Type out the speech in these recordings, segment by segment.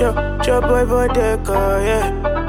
Chop, chop boy bodega, yeah.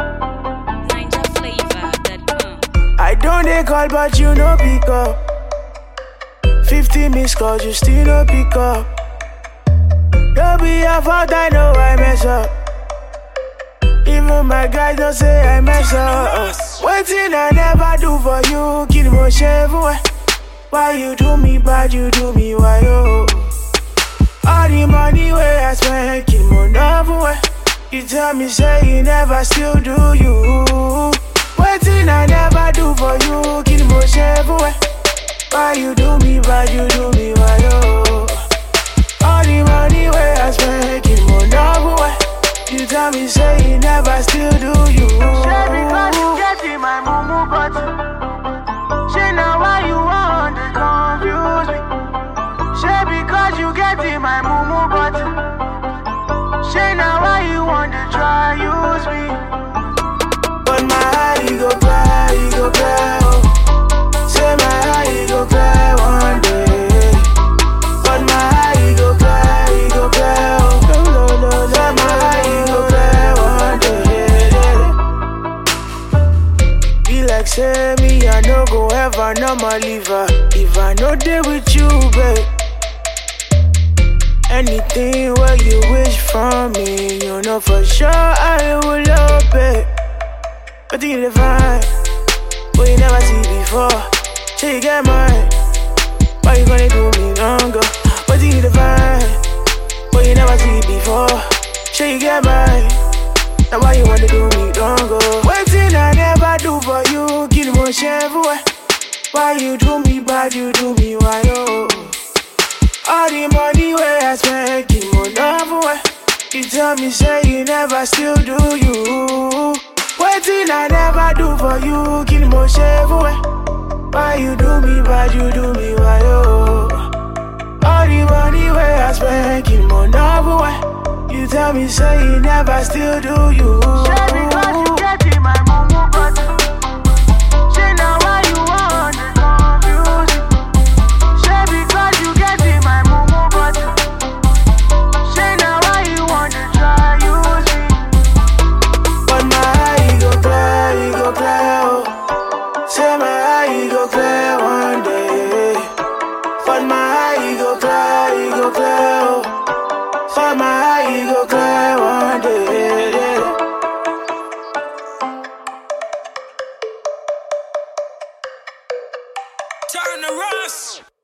NinjaFlavor.com. I don't dey call, but you no pick up. 50 missed calls, you still no pick up. Don't be your fault, I know I mess up. Even my guys don't say I mess up. Waiting I never do for you, kill mo shave away. Why you do me bad, you do me why yo? All the money where I spend, kill mo love away. You tell me say you never still do you. Waiting I never do for you, kill mo shave away. Why you do me bad, you do me why yo? All the money where I spend, kill mo love away. You tell me say you never still do you. Say because you get in my mumu button. Say now why you want to confuse me? Say because you get in my mumu button. Say now why you want to try use me? But my eye go cry, you go cry. Oh. Say my eye go cry one day. But my eye go cry, you go cry. Oh. No, no, no, Say my eye go cry one day. Be like say me, I no go ever normal leave her. If I no day with you, babe. Anything where you wish from me, you know for sure I will love it. But you the find what you never see before. Till you get mine, why you gonna do me longer? But you the find what you never see before. Till you get mine, now why you wanna do me longer? Waiting I never do for you, kill more boy. Why you do me bad, you do me why oh. All the money where I spend, keep more love away. You tell me, say you never still do you. Waiting I never do for you, kill more shave away. Why you do me bad, you do me why oh. All the money where I spend, keep more love away. You tell me, say you never still do you. Say because you get in my mumu button. Say now why you want to confuse me? Say because you get in my mumu button. Say now why you want to try use me? But my eye go clear, you go clear, oh. Say my eye go clear one day. But my eye go clear, you go clear, oh. But my eye go clear one day. Turn the rust.